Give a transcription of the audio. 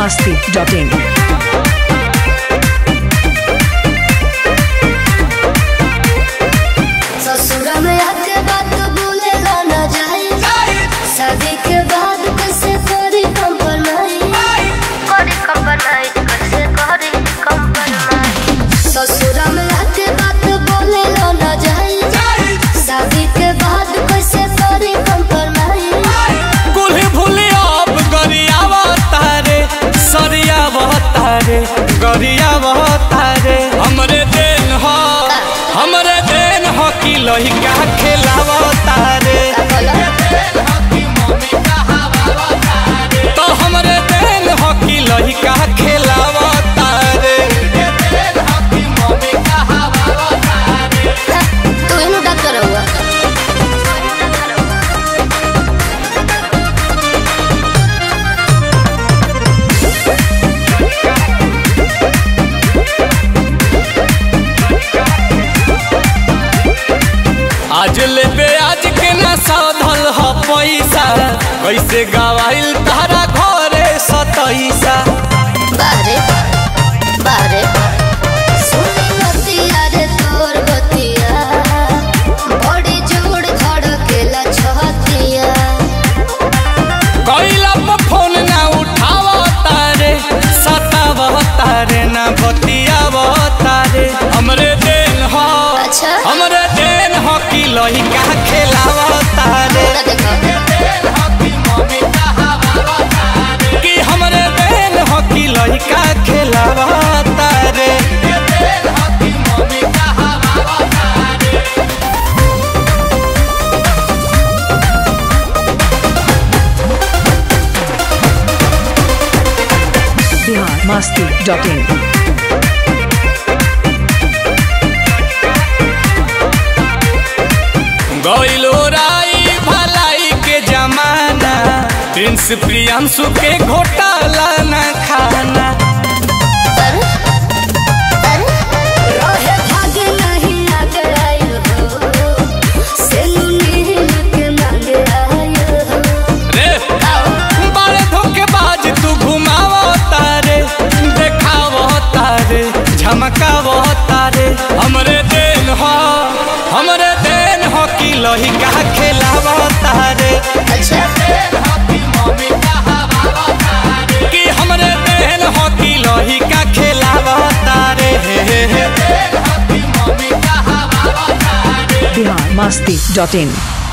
masti.in. ससुरा में आके बात बोले ना जाए शादी के बाद कैसे करी कंपनाई करी कंपनाई कैसे करी कंपनाई ससुरा में आके बात बोले ना जाए शादी के बाद कैसे करी कंपनाई कुल्ही भूली अब गरियावा तारे सरियावा तारे गरियावा तारे हमरे देन ह हमरे देन ह कि लहिका खेलावा तारे तो हमरे देन ह कि लहिका खेलावा तारे तू इनु डॉक्टर हुआ आज लेबे आज के ना साधल ह पैसा कैसे गवाइल तारा घरे सतैसा बारे बारे सुनी बतिया रे तोर बतिया बड़ी जोड़ धड़केला छतिया कैला पर फोन ना उठावा तारे सतावा तारे ना बतियावा तारे हमरे देन ह अच्छा हमरे देन ह कि लहिका खेलावा तारे पूरा देखो कि हमरे देन ह कि लहिका खेलावा तारे Bihar masti.in. गइलो राई भलाई के जमाना प्रिंस प्रियांशु के घोटाला न खाना अरे अरे रहे भागे नहीं आगे आयो हो सेनु नील के मांगे आयो हो रे बड़े धोखेबाज तू घुमावो तारे देखावो तारे झमकावो तारे हमरे देन हो हमरे देन हो कि लहिका खेलावो तारे अच्छा कि हमरे देन हो कि लहिका खेलावो तारे Bihar masti.in.